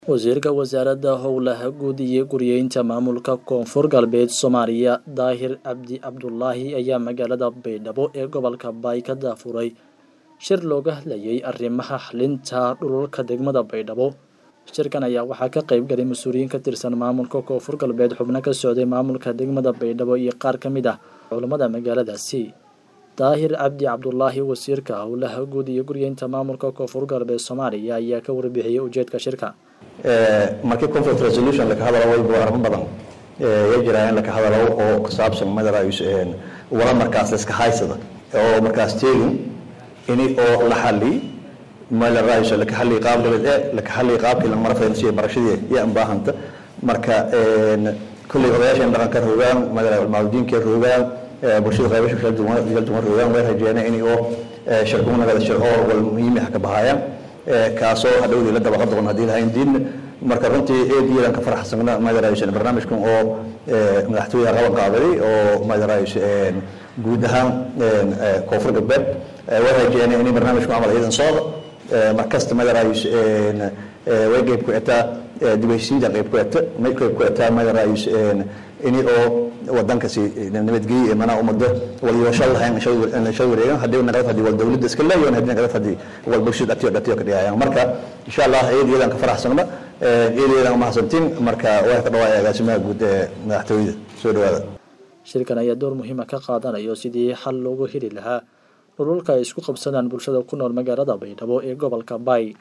wasiirka wasaaradda howlaha guud iyo guryeynta maamulka koonfur galbeed soomaaliya daahir cabdi cabdulaahi ayaa magaalada baydhabo ee gobolka baay ka daafuray shir looga hadlayay arrimaha xalinta dhululka degmada baydhabo shirkan ayaa waxaa ka qayb galay mas-uuliyiin ka tirsan maamulka koonfur galbeed xubno ka socday maamulka degmada baydhabo iyo qaar ka mid ah culammada magaaladaasi daahir cabdi cabdulaahi wasiirka howlaha guud iyo guryeynta maamulka koonfur galbeed soomaaliya ayaa ka warbixiyey ujeedka shirka markii conflict resolution laka hadalo wayba arrimo badan ya jiraan in laka hadalo oo ku saabsan madarays wala markaas iska haysada oo markaas teegin ini oo la xali madarays laka xali qaab dibad ee laka xali qaabkii la marfayna si barashadii ya baahanta marka kulli odayaashan dhaqanka rogaan madarays maaldiinka rogaan bulshada qaybasha kala duwan kala duwan rogaan way rajeeyaan in oo shirkuna nagada shir oo wal muhiim ah ka bahayaan kaasoo hadhowdii la dabaqa doon haddii lahayn diin marka runtii eediyadan ka faraxsana madaraays barnaamijkan oo madaxtooyaha qaban qaaday oo madaraays guud ahaan koonfur galbeed way rajeeyeen in barnaamijku camal iyadan socdo markasta madaraays way qeyb ku etaa dibhaysiinta qeyb ku eta may qeyb ku etaa madaraays ini oo wadankasi nabadgelyo mana umado walyeesho lahayn shal wareegan haddii naqad haddii wal dawladda iska leeyahay haddii naqad haddii wal bulshada dhatiyo dhatiyo ka dhigayaan marka insha allah eedayadan ka faraxsana eedayadan mahadsantiin marka way ka dhawaaya agaasimaha guud ee madaxtooyada soo dhawaada shirkan ayaa door muhiima ka qaadanayo sidii xal loogu heli lahaa dhululka ay isku qabsadaan bulshada ku nool magaalada baydhabo ee gobolka baay